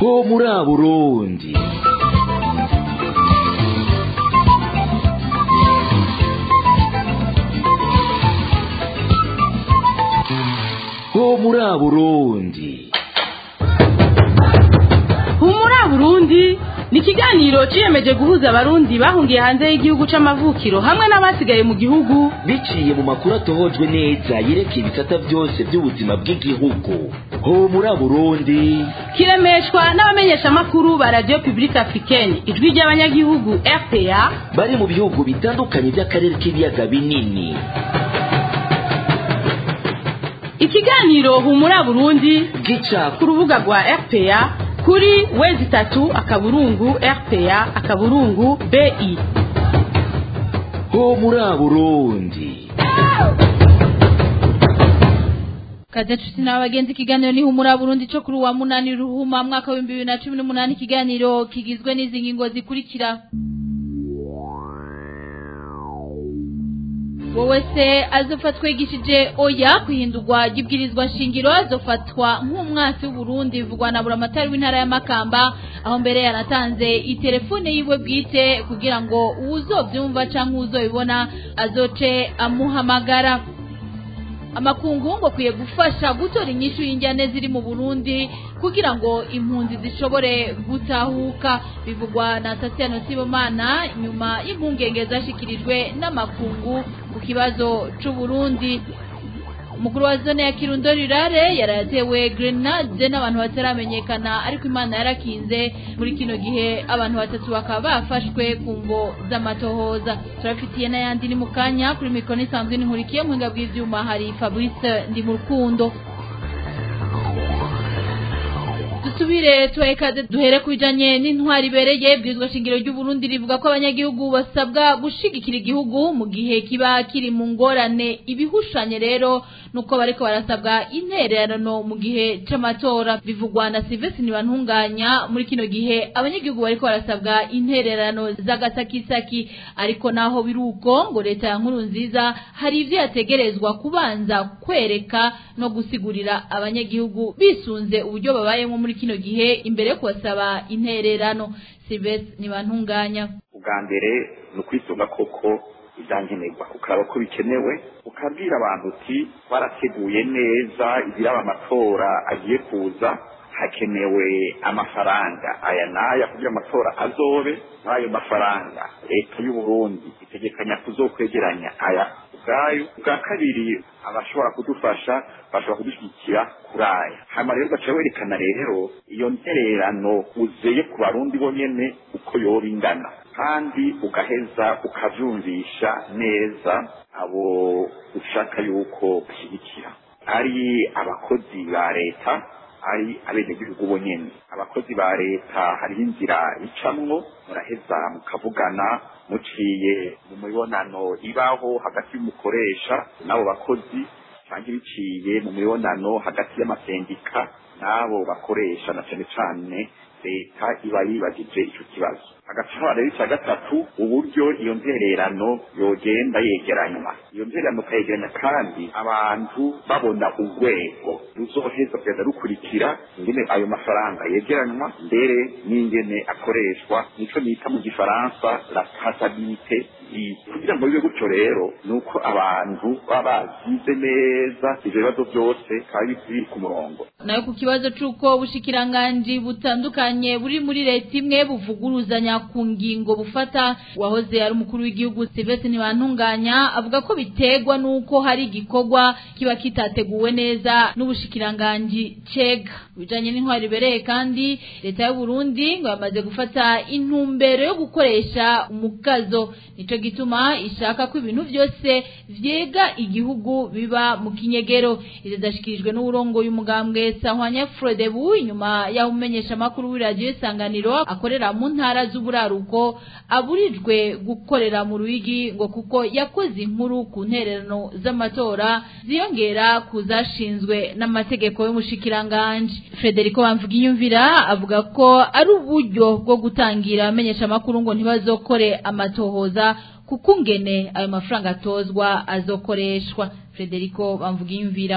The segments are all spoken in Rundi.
ho muri burundi ho muri burundi humura burundi ni ikiganiro ciyemeje guhuza abarundi bahungiye hanze y'igihugu c'amavukiro hamwe n'abasigaye mu gihugu biciye mu makuru atohojwe neza yerekeye ibisata byose by'ubuzima bw'igihugu ho muri burundi kiremeshwa n'abamenyeshamakuru ba radio publique africaine ijwi ry'abanyagihugu rpa bari mu bihugu bitandukanye by'akarere k'ibiyaga binini ikiganiro humura burundi gica ku rubuga rwa rpa kuri wezi itatu akaburungu rpa akaburungu bi ho muri burundi kaze nshuti n'abagenzi ikiganiro ni humura burundi cyo kuri uwa munani ruhuma mwaka w'ibihumbi bibiri na cumi n'umunani ikiganiro kigizwe n'izi ngingo zikurikira wowe se azofatwa yigishije oya kwihindurwa ry'ibwirizwa shingiro azofatwa nk'umwasi w'uburundi bivugwa na buramatari w'intara ya makamba aho mbere yanatanze itelefone yiwe bwite kugira ngo uwuzobyumva canke uwuzobibona azoce amuhamagara amakungu ngo akwiye gufasha gutora inyishu y'injyane ziri mu burundi kugira ngo impunzi zishobore gutahuka bivugwa na tatiano sibomana nyuma y'impungenge zashikirijwe n'amakungu ku kibazo c'uburundi umukuru wa zone ya kirundo rirare yaratewe grenade n'abantu bataramenyekana ariko imana yarakinze muri kino gihe abantu batatu bakaba bafashwe ku mvo z'amatohoza turafitiye n'ayandi ni mu kanya kuri mikoro isanzwe n'inkurikiye mu buhinga bw'ivyuma hari fabrice ndi mu rukundo dusubire tuwekaze duhere ku bijanye n'intwari ibereye bwirizwa shingiro ry'uburundi rivuga ko abanyagihugu basabwa gushigikira igihugu mu gihe kiba kiri mu ngorane ibihushanye rero nuko bariko barasabwa intererano mu gihe c'amatora bivugwa na Sylvestre Ntibantunganya muri kino gihe abanyagihugu bariko barasabwa intererano z'agasakisaki ariko naho biruko ngo leta ya nkuru nziza hari ivyo yategerezwa kubanza kwereka no gusigurira abanyagihugu bisunze uburyo babayemo muri kino gihe imbere yo kubasaba intererano Sylvestre Ntibantunganya ubwa mbere ni ukwisunga koko ibyankenerwa ukaraba ko bikenewe ukabwira abantu uti twarateguye neza ibiraba amatora agiye kuza hakenewe amafaranga aya n'aya kugira amatora azobe muri ayo mafaranga leta y'u Burundi itegekanya kuzokwegeranya aya ubwayo ubwa kabiri abashobora kudufasha bashobora kudushyigikira kuri aya hanyuma rero ugaca werekana rero iyo ntererano uzeye ku barundi bonyene uko yoba ingana kandi ugaheza ukavyumvisha neza abo ushaka yuko bashyigikira ari abakozi ba leta ari abenegihugu bonyene abakozi ba leta hariho inzira icamwo muraheza mukavugana muciye mu mibonano ibaho hagati y'umukoresha n'abo bakozi cyangwa biciye mu mibonano hagati y'amasendika n'abo bakoresha na cane cane leta iba yibagije ico kibazo agaca rero icya gatatu uburyo iyo ntererano yogenda yegeranywa iyo ntererano ukayegeranya kandi abantu babona urwego ruzoheza kugenda rukurikira ingene ayo mafaranga yegeranywa mbere n'ingene akoreshwa nico nita mu gifaransa la traçabilité kugira ngo bibe gutyo rero ni uko abantu baba bazize neza ivyo bibazo byose bikaba biri ku murongo nayo ku kibazo c'uko ubushikiranganji butandukanye buri muri leta imwe buvuguruzanya ku ngingo bufata wahoze ari umukuru w'igihugu Sylvestre Ntibantunganya avuga ko biterwa n'uko hari igikorwa kiba kitateguwe neza n'ubushikiranganji cega bijanye n'intwari ibereye kandi leta y'u Burundi ngo yamaze gufata intumbero yo gukoresha umukazo nico gituma ishaka ko ibintu byose vyega igihugu biba mu kinyegero ivyo zashikirijwe n'uburongoye umugambwe Sahwanya Frodebu inyuma yaho umenyesha makuru w'iradio isanganiro akorera mu ntara z'uburaruko aburijwe gukorera mu ruigi ngo kuko yakoze inkuru ku ntererano z'amatora ziyongera kuzashinzwe n'amategeko y'umushikiranganje Federico Bamvugiyumvira avuga ko ari uburyo bwo gutangira amenyesha makuru ngo ntibazokore amatohoza kuko ngene ayo mafaranga atozwa azokoreshwa Federico Bamvugiyumvira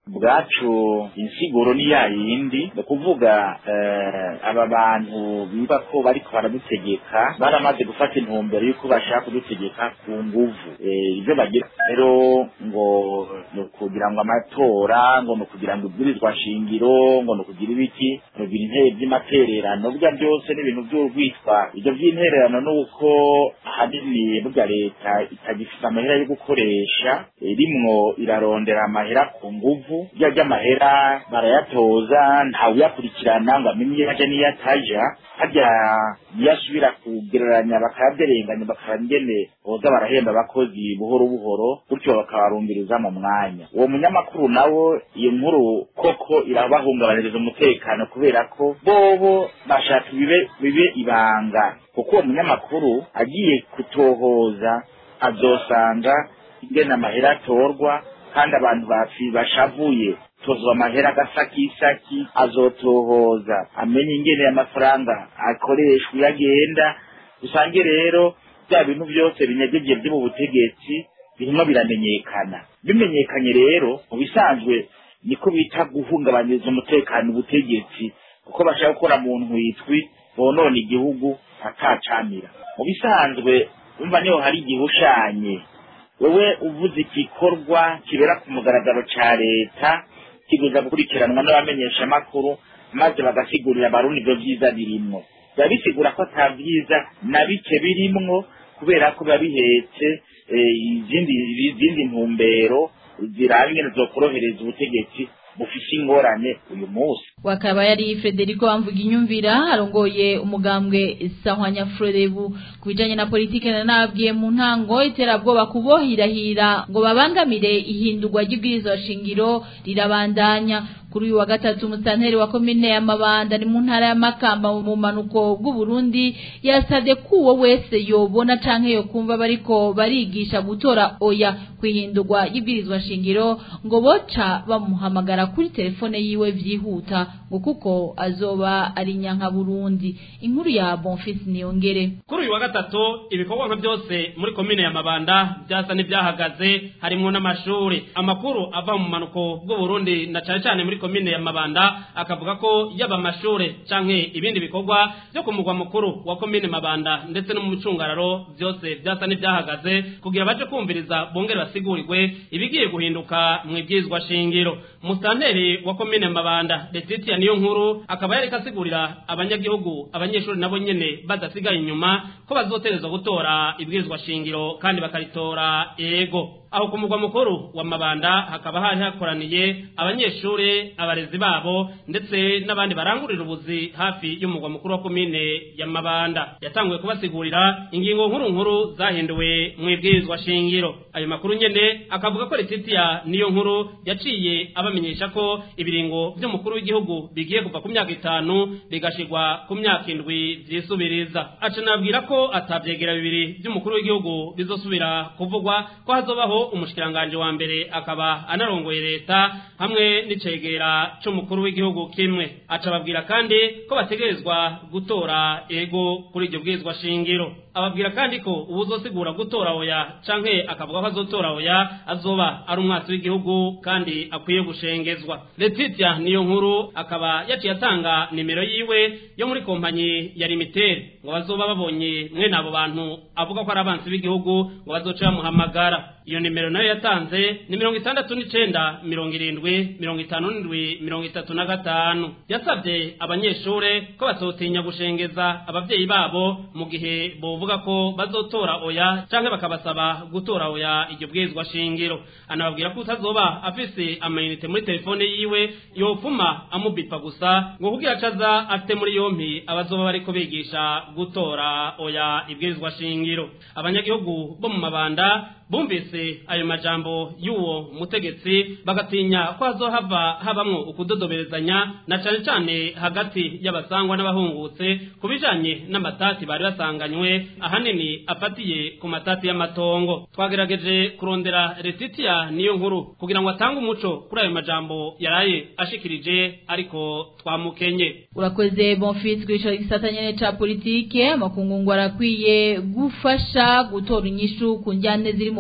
bwacu insiguro ni ya yindi ni ukuvuga eh, aba bantu biba ko bariko baradutegeka baramaze gufata intumbero y'uko bashaka kudutegeka ku nguvu Eh, ivyo bagira rero ngo ni ukugira ngo amatora ngo ni ukugira ngo ibwirizwa shingiro ngo ni ukugira ibiki ni ukugira intebe vy'amatererano burya byose ni ibintu vy'urwitwa ivyo vy'intererano ni uko ahanini burya leta itagifise amahera yo gukoresha eh, rimwo irarondera amahera ku nguvu burya ry'amahera barayatoza ntawuyakurikirana ngo amenye iyo aja n'iyo ataja harya niyo asubira kugereranya bakayaderenganya bakaba ingene boza barahemba abakozi buhoro buhoro gutyo bakabarumviriza mu mwanya uwo munyamakuru nawo iyo nkuru koko irabahungabaniriza umutekano kubera ko bobo bashaka bibe bibe ibanga kuko uwo munyamakuru agiye kutohoza azosanga ingene amahera atorwa kandi abantu bafi bashavuye tozwa amahera agasakisaki azotohoza amenye ingene amafaranga akoreshwa iyo agenda usange rero bya bintu byose binyegeje byo mu butegetsi birimo biramenyekana bimenyekanye rero mu bisanzwe niko bita guhungabanyiriza umutekano ubutegetsi kuko bashaka gukora mu ntwitwi bonona igihugu atacamira mu bisanzwe umva niho hari igihushanye wewe uvuze igikorwa kibera ku mugaragaro ca leta kiguza gukurikiranwa n'abamenyeshamakuru maze bagasigurira abarundi ivyo vyiza birimwo biba bisigura ko ata vyiza na bike birimwo kubera ko biba bihetse eh, izindi izindi ntumbero ziraba ingene zokorohereza ubutegetsi bufise ingorane uyu munsi wakaba yari Federico Amvuga inyumvira arongoye umugambwe Sahwanya Frodebu kubijanye na politike na nabwiye mu ntango iterabwoba kubohirahira ngo babangamire ihindurwa ry'ibwirizwa shingiro rirabandanya kuri uyu wa gatatu musanteri wa komine ya Mabanda ni mu ntara ya Makamba mu manuko bw'u Burundi yasabye ko uwo wese yobona canke yo kumva bariko barigisha gutora oya kwihindurwa y'ibwirizwa shingiro ngo boca bamuhamagara kuri telefone yiwe vyihuta ngo kuko azoba ari nyanka Burundi inkuru ya Bonfils Niyongere kuri uyu wa gatatu ibikorwa nka byose muri komine ya Mabanda byasa n'ibyahagaze harimo n'amashuri amakuru ava mu manuko bw'u Burundi na cyane cyane muri komine ya Mabanda akavuga ko yaba amashuri canke ibindi bikorwa byo ku mugwa mukuru wa komine Mabanda ndetse no mu micungararo byose byasa n'ibyahagaze kugira baje kumviriza bongere basigurirwe ibigiye guhinduka mu ibwizwa shingiro musanteri wa komine Mabanda Letitia niyo nkuru akaba yareka asigurira abanyagihugu abanyeshuri nabo nyene badasigaye inyuma ko bazoterezwa gutora ibwirizwa shingiro kandi bakaritora ego aho ku mugwa mukuru wa Mabanda hakaba hari hakoraniye abanyeshuri abarezi babo ndetse n'abandi barangurira ubuzi hafi y'umugwa mukuru wa komine ya Mabanda yatanguye kubasigurira ingingo nkuru nkuru zahinduwe mu ibwirizwa shingiro ayo makuru nyene akavuga ko Letitia niyo nkuru yaciye abamenyesha ko ibiringo by'umukuru w'igihugu bigiye kuva ku myaka itanu bigashigwa ku myaka indwi vyisubiriza aca nabwira ko atavyegera bibiri by'umukuru w'igihugu bizosubira kuvugwa ko hazobaho umushikiranganje wa mbere akaba anarongoye leta hamwe n'icegera c'umukuru w'igihugu kimwe aca babwira kandi ko bategerezwa gutora ego kuri iryo bwirizwa shingiro ababwira kandi ko ubuzosigura gutora oya canke akavuga ko azotora oya azoba ari umwatsi w'igihugu kandi akwiye gushengezwa Letitia niyo nkuru akaba yaciye atanga nimero yiwe yo muri kompanyi ya Limited ngo bazoba babonye mwene abo bantu avuga ko ari abansi b'igihugu ngo bazoca bamuhamagara iyo nimero nayo yatanze ni mirongo itandatu n'icenda mirongo irindwi mirongo itanu n'indwi mirongo itatu na gatanu yasabye abanyeshure ko batotinya gushengeza abavyeyi babo mu gihe bovuga ko bazotora oya canke bakabasaba gutora oya iryo bwirizwa shingiro anababwira ko utazoba afise amayinite muri telefone yiwe yopfuma amubipa gusa ngo kugira acaza afite muri yompi abazoba bariko bigisha gutora oya ibwirizwa shingiro abanyagihugu bo mu mabanda bumvise ayo majambo y'uwo mutegetsi bagatinya ko hazohava habamwo ukudodoberezanya na cane cane hagati y'abasangwa n'abahungutse ku bijanye n'amatati bari basanganywe ahanini afatiye ku matati y'amatongo twagerageje kurondera Letitia niyo nkuru kugira ngo atange umuco kuri ayo majambo yaraye ashikirije ariko twamukenye urakoze bonfils kwishora igisata nyene ca politike amakungu ngo arakwiye gufasha gutora inyishu ku njyane ziri mu Burundi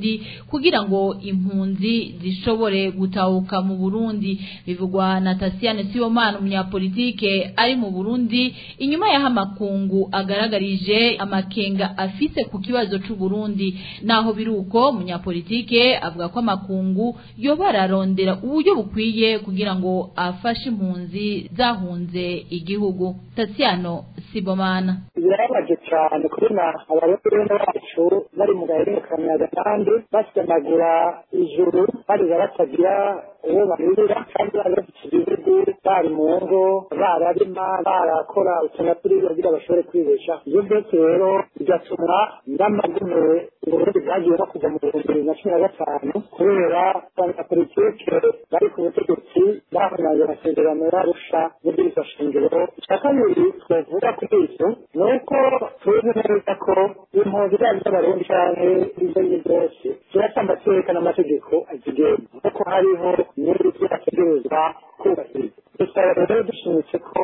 Burundi kugira ngo impunzi zishobore gutahuka mu Burundi bivugwa na Tasiane Sibomana umunyapolitike ari mu Burundi inyuma y'aho amakungu agaragarije amakenga afise ku kibazo c'u Burundi naho biruko umunyapolitike avuga ko amakungu yoba ararondera uburyo bukwiye kugira ngo afashe impunzi zahunze igihugu Tasiano Sibomana birababaje cyane kubona abayobozi bacu bari mu gahererekanya kandi basemagura ijuru barira batagira uwo baririra kandi bari bafite ibihugu bari mu ngo bararima barakora utuntu turiya kugira bashobore kwibesha ibyo byose rero bigatuma n'amagume uburundi bwagiye no kuva mu bihumbi bibiri na cumi na gatanu kubera abanyapolitike bari ku butegetsi bahonyanze amasezerano y'arusha n'ibyirizwa shingiro icya kabiri twavuga kuri ibyo ni uko tuzi neza ko impunzi zaba iz'abarundi cyangwa izo ari zo zose zirasamba zerekana amategeko azigenga kuko hariho n'ibyo ategerezwa kubahiriza dusaba rero dushimitse ko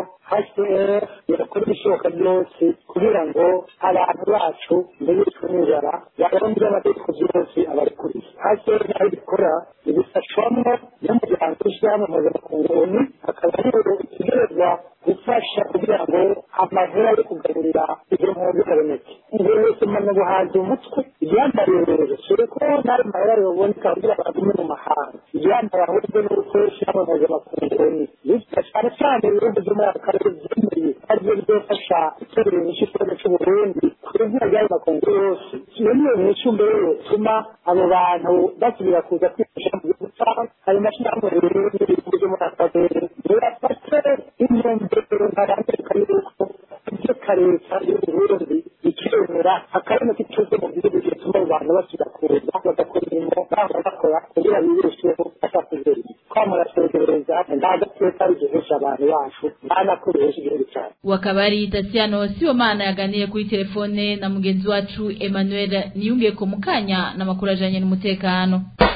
hcr yakora ibishoboka byose kugira ngo abantu bacu mbere y'uko n'inzara baronde amategeko byose abarikuriye hcr nayo bikora ibifashwamo n'umuryango w'ishyirahamwe mpuzamakungu onu akaba ariwo utegerezwa gufasha kugira ngo amahera yo kugaburira izo mpunzi aboneke ibyo wese mama buhanze umutwe ibyambaye rero dore ko n'ayo mahera yoboneka kugira ngo agume mu mahanga ibyambaye ahubwo ni uko ishyirahamwe mpuzamakungu onu bityo cyane cyane ibihugu byo muri aka karere byemeye aribyo bizofasha guterura inyishu ikibazo cy'uburundi ku izina ry'ayo makungu yose iyo niyo nyishu mbere yotuma abo bantu basubira kuza kwifasha mu gihugu cyabo ayo mashyirahamwe rero n'ibihugu byo muri aka karere birafate intumbero ntarambirika y'uko ibyo kareta y'uburundi ikemera akarere k'ikibazo mu gihugu gituma abo bantu basubira kuza bagakora imirimo baba bakora kugira bibesheho batakuzera twamurasegereza nta gateka rigihesha abantu bacu nta nakoresha igihugu cyacu wakabari Tasiano Sibomana yaganiye kuri telefone na mugenzi wacu Emmanuel Niyungeko mukanya na makuru ajanye n'umutekano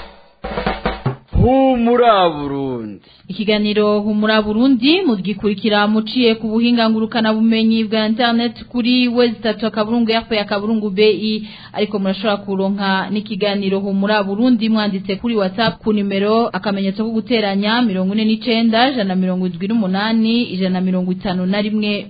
humura Burundi Ikiganiro humura Burundi mugikurikira muciye ku buhinga ngurukana bumenyi bwa internet kuri wezi akaburungu yapo ya kaburungu BI ariko murashobora kuronka n'ikiganiro humura Burundi mwanditse kuri WhatsApp ku numero akamenyetso ko guteranya 49 jana 78 ijana 51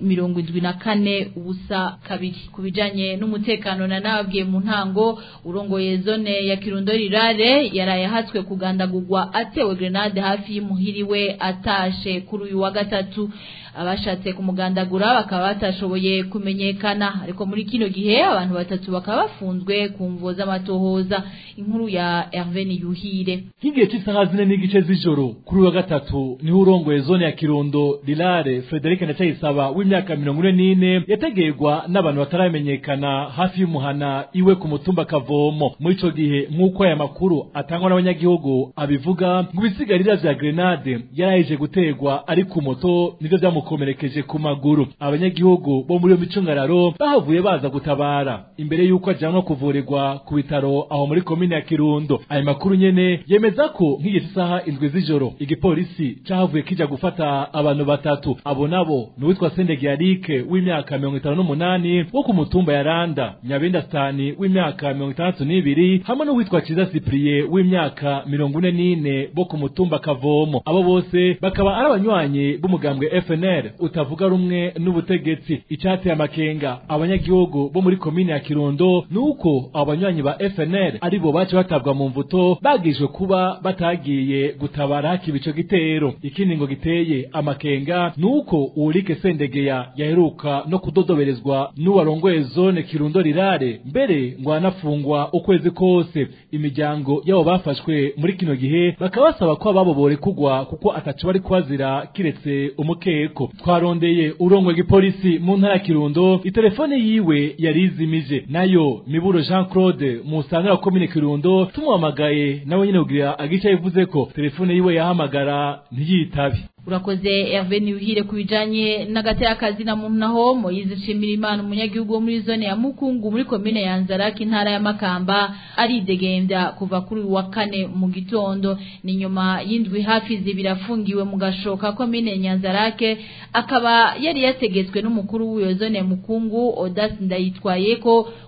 74 ubusa kabiri kubijanye n'umutekano na nababwiye mu ntango urongoye zone ya Kirundo rirare yaraye hatswe kugandagurwa atewe grenade hafi y'umuhiri we atashe kuri uyu wa gatatu abashatse kumugandagura bakaba batashoboye kumenyekana ariko muri kino gihe abantu batatu bakaba bafunzwe ku mvo z'amatohoza inkuru ya Hervé Niyuhire nk'igihe cy'isaha zine n'igice z'ijoro kuri uyu wa gatatu niho urongoye zone ya kirundo rirare frederic ndacayisaba w'imyaka mirongo ine n'ine yategerwa n'abantu bataramenyekana hafi y'umuhana iwe ku mutumba kavomo muri ico gihe nk'uko aya makuru atangwa n'abanyagihugu abivuga ngo ibisigarira vya grenade yaraheje gutegwa ari ku moto nivyo vyamukomerekeje ku maguru abanyagihugu bo muri iyo micungararo bahavuye baza gutabara imbere y'uko ajanwa kuvurirwa ku bitaro aho muri komine ya kirundo ayo makuru nyene yemeza ko nk'igihe cy'isaha indwi z'ijoro igipolisi cahavuye kija gufata abantu batatu abo nabo ni uwitwa sendegiyarike w'imyaka mirongo itanu n'umunani wo ku mutumba ya randa nyabenda stani w'imyaka mirongo itandatu n'ibiri hamwe n'uwitwa ciza sipriye w'imyaka mirongo ine n'ine bo ku mutumba kavomo abo bose bakaba ari abanywanyi b'umugambwe fnr utavuga rumwe n'ubutegetsi icateye amakenga abanyagihugu bo muri komine ya kirundo ni uko abo banywanyi ba fnr aribo bace batabwa mu mvuto bagijwe kuba batagiye gutabara hakiba ico gitero ikindi ngo giteye amakenga ni uko uwurike sendegeya yaheruka no kudodoberezwa n'uwarongoye zone kirundo rirare mbere ngo anafungwa ukwezi kose imiryango y'abo bafashwe muri kino gihe bakaba basaba ko ababo borekugwa kuko ataco bari kubazira kiretse umukeko twarondeye urongoye igipolisi mu ntara ya kirundo itelefone yiwe yari izimije nayo miburo jean claude mu santara wa komine kirundo tumuhamagaye nawe nyene kugira agica yivuze ko telefone yiwe yahamagara ntiyitabe urakoze Hervé Niwihire kubijanye n'agatera kazi na muntu naho Moise Shimirimana umunyagihugu wo muri zone ya Mukungu muri komine ya Nzaraki intara ya Makamba aridegembya kuva kuri uyu wa kane mu gitondo ni nyuma y'indwi hafi zibiri afungiwe mu gashoka komine ya Nyanzarake akaba yari yategetswe n'umukuru w'iyo zone ya Mukungu Odas Ndayitwaye ko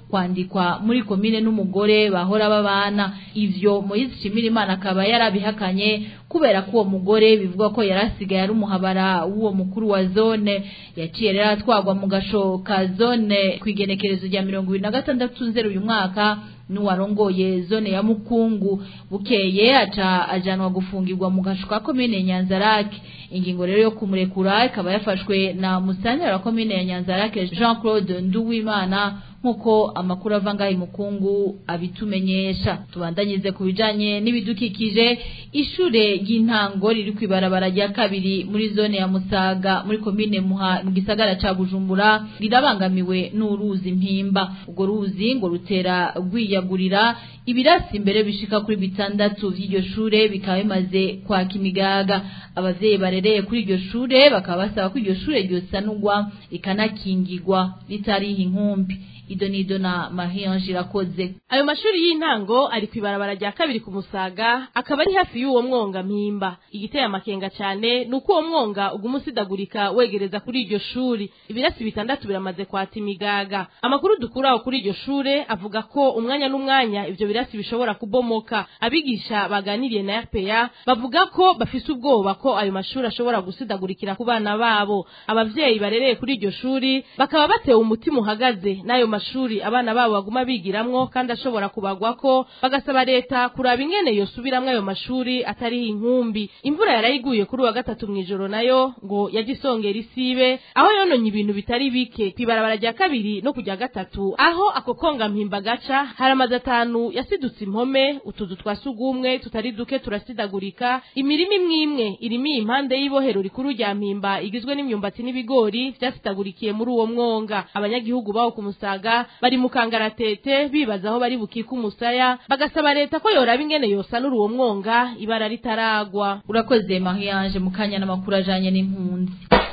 kwandikwa muri komine n'umugore bahora babana ivyo Moise Shimirimana akaba yarabihakanye kubera ko uwo mugore bivugwa ko yarasigaye ari umuhabara w'uwo mukuru wa zone yaciye rero atwagwa mu gasho ka zone kwigenekerezo rya mirongo ibiri na gatandatu nzero uyu mwaka n'uwarongoye zone ya mukungu bukeye aca ajanwa gufungirwa mu gasho ka komine Nyanzarake ingingo rero yo kumurekura ikaba yafashwe na musitanteri wa komine ya Nyanzarake Jean Claude Nduwimana nkuko amakuru ava ngaho mukungu abitumenyesha tubandanyize ku bijanye n'ibidukikije ishure ry'intango riri kwibarabara rya kabiri muri zone ya Musaga muri komine Muha mu gisagara ca Bujumbura rirabangamiwe n'uruzi mpimba ubwo ruzi ngo rutera rwiyagurira ibirasi imbere bishika kuri bitandatu vy'iryo shure bikaba bimaze kwaka imigaga abavyeyi barereye kuri iryo shure bakaba basaba ko iryo shure ryosanurwa rikanakingirwa ritariha inkumbi ido nido na Marie irakoze ayo mashuri y'intango ari kwibarabara rya kabiri ku musaga akaba ari hafi y'uwo mwonga mpimba igiteye amakenga cyane nuko uwo mwonga uguma usidagurika wegereza kuri iryo shuri ibirasi bitandatu biramaze kwata imigaga amakuru dukuraho kuri iryo shure avuga ko umwanya n'umwanya ivyo birasi bishobora kubomoka abigisha baganiriye na RPA bavuga ko bafise ubwoba ko ayo mashuri ashobora gusidagurikira ku bana babo abavyeyi barereye kuri iryo shuri bakaba batewe umutima uhagaze n'ayo mashuri abana babo baguma bigiramwo kandi ashobora kubagwako bagasaba leta kuraba ingene yosubiramwo ayo mashuri atariho inkumbi imvura yarayiguye kuri wa gatatu mw'ijoro nayo ngo yagisongera isibe aho yononye ibintu bitari bike kwibarabara rya kabiri no kujya gatatu aho ako konga mpimba gaca hari amazu atanu yasidutse impome utuzu twa sugumwe tutari duke turasidagurika imirima imwe imwe irimo impande y'ibohero rikuru rya mpimba igizwe n'imyumbati n'ibigori vyasidagurikiye muri uwo mwonga abanyagihugu bawo ku musaga bari mu kangaratete bibaza aho bari bukike umusaya bagasaba leta ko yoraba ingene yosanura uwo mwonga ibara ritaragwa urakoze Marie mu kanya n'amakuru ajanye n'impunzi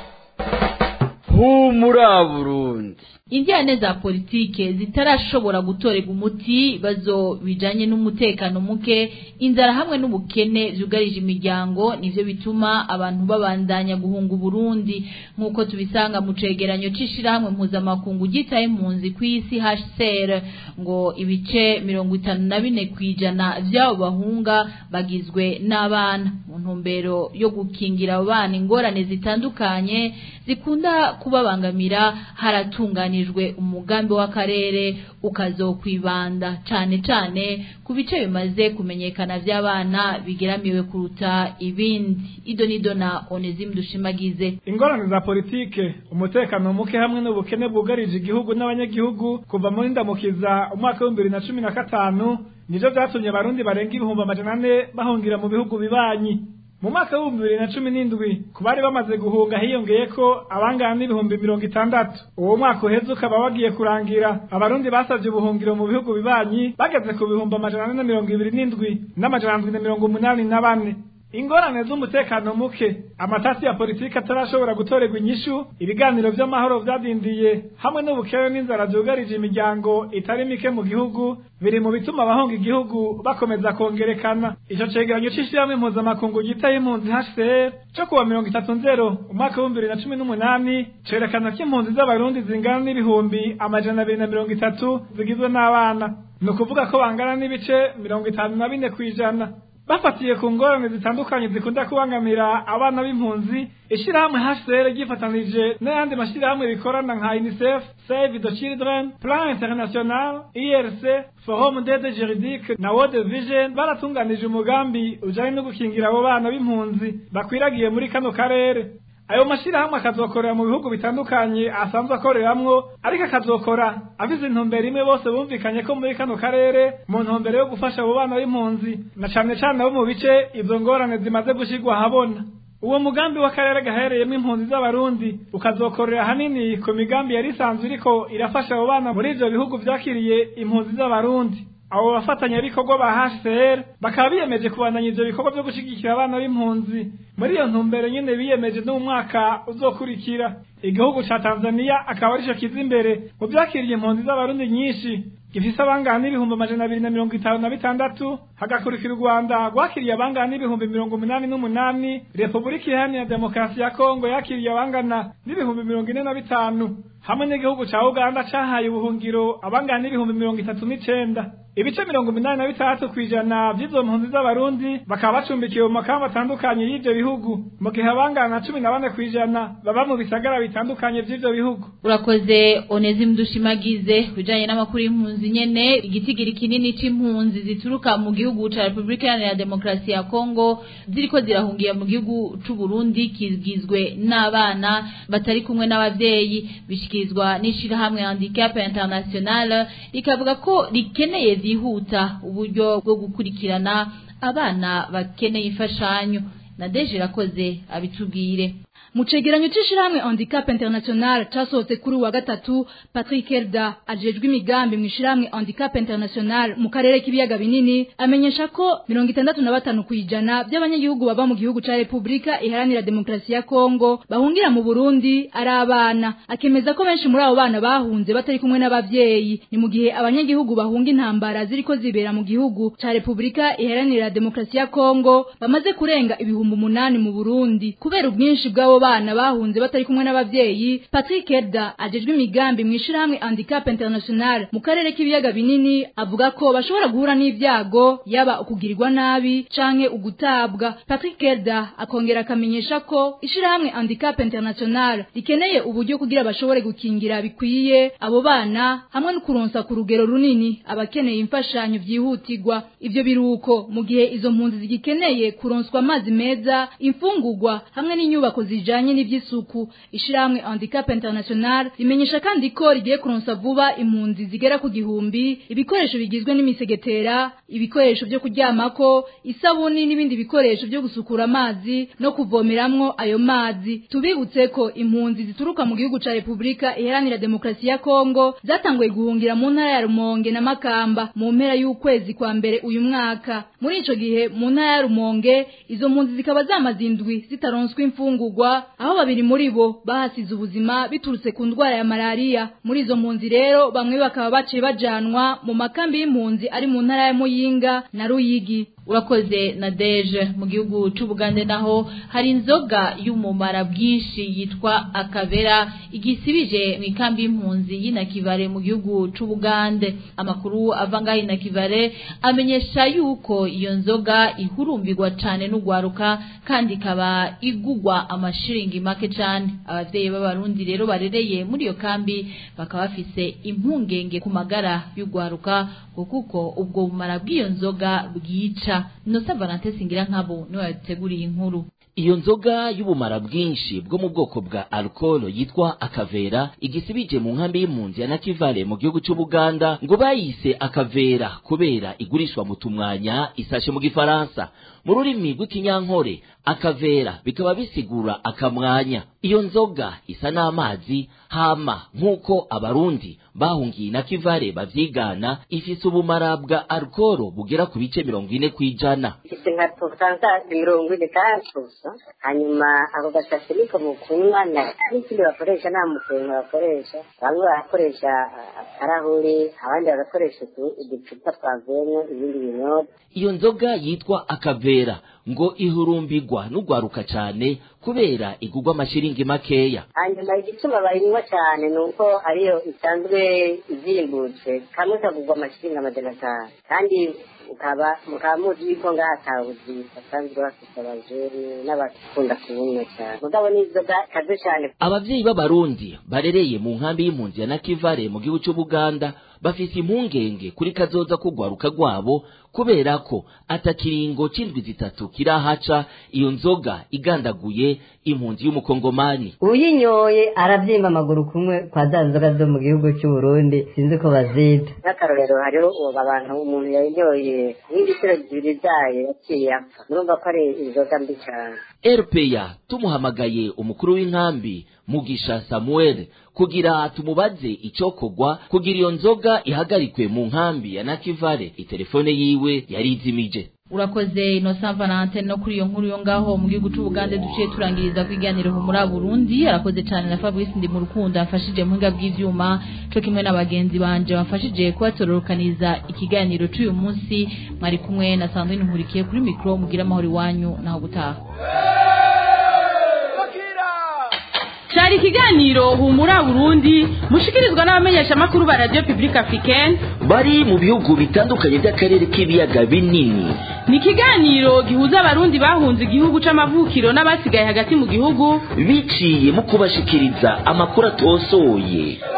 humura burundi Indiane za politike zitarashobora gutorega umuti bazo bijanye n'umutekano muke inzara hamwe n'ubukene vyugarije imiryango nivyo bituma abantu babandanya guhunga Burundi nkuko tubisanga mu cegeranyo cishira hamwe mpuzamakungu gitaye impunzi kw'isi HCR ngo ibice mirongo itanu na bine kwijana vy'abo bahunga bagizwe n'abana mu ntumbero yo gukingira abo bana ingorane zitandukanye zikunda kubabangamira haratunganya hatunganijwe umugambi w'akarere ukazokwibanda cane cane ku bice bimaze kumenyekana vy'abana bigeramiwe kuruta ibindi ido nido na Onesime dushimagize ingorane za politike umutekano muke hamwe n'ubukene bwugarije igihugu n'abanyagihugu kuva muri ndamukiza umwaka w'ibihumbi bibiri na cumi na gatanu nivyo vyatumye abarundi barenga ibihumbi amajana ane bahungira mu bihugu bibanyi mu mwaka w'ibihumbi bibiri na cumi n'indwi ku bari bamaze guhunga hiyongeye ko abangana n'ibihumbi mirongo itandatu uwo mwaka uheze ukaba wagiye kurangira abarundi basavye ubuhungiro mu bihugu bibanyi bageze ku bihumbi amajana ane na mirongo ibiri n'indwi n'amajana ndwi na mirongo umunani na bane ingorane z'umutekano muke amatasi ya politiki atarashobora gutorerwa inyishu ibiganiro vy'amahoro vyadindiye hamwe n'ubukene n'inzara vyugarije imiryango itari mike mu gihugu biri mu bituma abahunga igihugu bakomeza kongerekana ico cegeranyo c'ishirahamwe mpuzamakungu gitaye impunzi HCR co kuwa mirongo itatu nzero umwaka w'ibihumbi bibiri na cumi n'umunani cerekana ko impunzi z'abarundi zingana n'ibihumbi amajana abiri na mirongo itatu zigizwe n'abana ni ukuvuga ko bangana n'ibice mirongo itanu na bine kw'ijana bafatiye ku ngorane zitandukanye zikunda kubangamira abana b'impunzi ishirahamwe HCR ryifatanije n'ayandi mashirahamwe bikorana nka UNICEF Save the Children Plan International IRC Forum d'aide juridique na World Vision baratunganije umugambi ujanye no gukingira abo bana b'impunzi bakwiragiye muri kano karere ayo mashirahamwe akazokorera mu bihugu bitandukanye asanzwe akoreramwo ariko akazokora avize intumbero imwe bose bumvikanye ko muri kano karere mu ntumbero yo gufasha abo bana b'impunzi na cane cane abo mu bice izo ngorane zimaze gushirwa ahabona uwo mugambi w'akarere gahereyemo impunzi z'abarundi ukazokorera hanini ku migambi yari isanzwe iriko irafasha abo bana muri ivyo bihugu vyakiriye impunzi z'abarundi abo bafatanyabikorwa ba HCR bakaba biyemeje kubandanya ivyo bikorwa vyo gushigikira abana b'impunzi muri iyo ntumbero nyene biyemeje no mu mwaka uzokurikira igihugu ca Tanzania akaba arico kiza imbere mu vyakiriye impunzi z'abarundi nyinshi gifise abangana n'ibihumbi amajana abiri na mirongo itanu na bitandatu hagakurikira u rwanda rwakiriye abangana n'ibihumbi mirongo umunani n'umunani repubulika iharanira demokarasi ya kongo yakiriye abangana n'ibihumbi mirongo ine na bitanu hamwe n'igihugu ca uganda cahaye ubuhungiro abangana n'ibihumbi mirongo itatu n'icenda ibice mirongo umunani na bitandatu kw'ijana vy'izo mpunzi z'abarundi bakaba bacumbikiwe mu makamba atandukanye y'ivyo bihugu mu gihe abangana na cumi na bane kw'ijana baba mu bisagara bitandukanye vy'ivyo bihugu urakoze onezi mdushimagize bijanye n'amakuru y'impunzi nyene igitigiri kinini c'impunzi zituruka mu gihugu ca Republika Iharanira Demokarasi ya Kongo ziriko zirahungiye mu gihugu c'u Burundi kigizwe n'abana batari kumwe n'abavyeyi bishikirizwa n'ishirahamwe Handicap International rikavuga ko rikeneye vyihuta uburyo bwo gukurikirana abana bakeneye imfashanyo na Deje rakoze abitubwire mu cegeranyo c'ishirahamwe handicap international casohotse kuri wa gatatu patrick elda ajejwe imigambi mw'ishirahamwe handicap international mu karere k'ibiyaga binini amenyesha ko mirongo itandatu na batanu kw'ijana by'abanyagihugu baba mu gihugu ca repubulika iharanira demokarasi ya kongo bahungira mu burundi ari abana akemeza ko benshi muri abo bana bahunze batari kumwe n'abavyeyi ni mu gihe abanyagihugu bahunga intambara ziriko zibera mu gihugu ca repubulika iharanira demokarasi ya kongo bamaze kurenga ibihumbi umunani mu burundi kubera ubwinshi bw'abo bana bahunze batari kumwe n'abavyeyi Patrick Edda ajejwe imigambi mw'ishirahamwe Handicap International mu karere k'ibiyaga binini avuga ko bashobora guhura n'ivyago yaba ukugirirwa nabi canke ugutabwa Patrick Edda akongera akamenyesha ko ishirahamwe Handicap International rikeneye uburyo kugira bashobore gukingira bikwiye abo bana hamwe no kuronsa ku rugero runini abakeneye imfashanyo vyihutirwa ivyo biruko mu gihe izo mpunzi zigikeneye kuronswa amazi meza imfungurwa hamwe n'inyubako zija bijanye n'ivy'isuku ishiramwe handicap international rimenyesha kandi ko rigiye kuronsa vuba impunzi zigera ku gihumbi ibikoresho bigizwe n'imisegetera ibikoresho byo kuryamako isabuni n'ibindi bikoresho byo gusukura amazi no kuvomeramwo ayo mazi tubibutse ko impunzi zituruka mu gihugu ca Republika iharanira demokarasi ya Kongo zatanguye guhungira mu ntara ya Rumonge na Makamba mu mpera y'ukwezi kwa mbere uyu mwaka muri ico gihe mu ntara ya Rumonge izo mpunzi zikaba zamazindwi zitaronswa imfungurwa aho babiri muri bo bahasize ubuzima biturutse ku ndwara ya malaria muri izo mpunzi rero bamwe bakaba baciye bajanwa mu makambi y'impunzi ari mu ntara ya Muyinga na Ruyigi urakoze na deje mu gihugu c'ubugande naho hari inzoga y'umumara bwinshi yitwa akabera igisibije mu ikambi y'impunzi y'inakivare mu gihugu c'ubugande amakuru ava ngaho inakivare amenyesha yuko iyo nzoga ihurumbirwa cane n'ugwaruka kandi ikaba igugwa amashiringi make cane abavyeyi b'abarundi rero barereye muri iyo kambi bakaba bafise impungenge ku magara y'ugwaruka kuko ubwo bumara bw'iyo nzoga bwica Nosa Valente singira nkabo niwe yateguriye inkuru iyo nzoga y'ubumara bwinshi bwo mu bwoko bwa alcohol yitwa akavera igisibije mu nkambi y'impunzi ya nakivale mu gihugu c'ubuganda ngo bayise akavera kubera igurishwa mu tumwanya isashe mu gifaransa mu rurimi rw'ikinyankore akavera bikaba bisigura akamwanya iyo nzoga isa n'amazi hama nk'uko abarundi bahungiye na kivare bavyigana ifise ubumara bwa alcohol bugera ku bice mirongo ine kw'ijana ifite nka tosansa mirongo ine kandi hanyuma ako gasashe niko mukunywa n'ikindi bakoresha nta mukenke bakoresha bamwe barakoresha akarahuri abandi bagakoresha uducupa twavuyemo ibindi binyobwa iyo nzoga yitwa akavera ngo ihurumbirwa n'ugwaruka cane kubera igugwa amashiringi makeya hanyuma igituma bayinywa cyane ni uko ariyo isanzwe izimbutse kamwe kagugwa amashiringi amajana atanu kandi ukaba mukaba muzi yuko ngaha atabuzi basanzwe bafite abajeri n'abakunda kubunywa cyane mugabo n'inzoga kaze cyane abavyeyi b'abarundi barereye mu nkambi y'impunzi ya nakivare mu gihugu c'ubuganda bafise impungenge kuri kazoza kugwaruka rwabo kubera ko atakiringo c'indwi zitatu kirahaca iyo nzoga igandaguye impunzi y'umukongomani uyinyoye aravyimba amaguru kumwe kwa za nzoga zo mu gihugu c'uburundi sinzi ko bazita nk'akarorero hariho ubu abantu umuntu yayinyoye n'ibiciro zibiri zayo yaciye apfa murumva ko ari inzoga mbi cyane rpa tumuhamagaye umukuru w'inkambi mugisha samuel kugira tumubaze icokogwa kugira iyo nzoga ihagarikwe mu nkambi ya nakivale itelefone yiwe yari izimije urakoze Innocent Valentine no kuri iyo nkuru yo ngaho mu gihugu c'Ubugande duciye turangiriza kwiganira muri Burundi arakoze cyane na Fabrice ndi mu rukundo afashije mu hinga bw'ivyuma co kimwe n'abagenzi banje bafashije kubatororokaniza ikiganiro c'uyu munsi mwari kumwe na Sandrine Nkurikiye kuri micro mugira amahoro iwanyu naho gutaha cyari ikiganiro humura burundi mushikirizwa n'abamenyeshamakuru ba radiyo pibulike afurikeni bari mu bihugu bitandukanye by'akarere k'ibiyaga binini ni ikiganiro gihuza abarundi bahunze igihugu c'amavukiro n'abasigaye hagati mu gihugu biciye mu kubashikiriza amakuru atosoye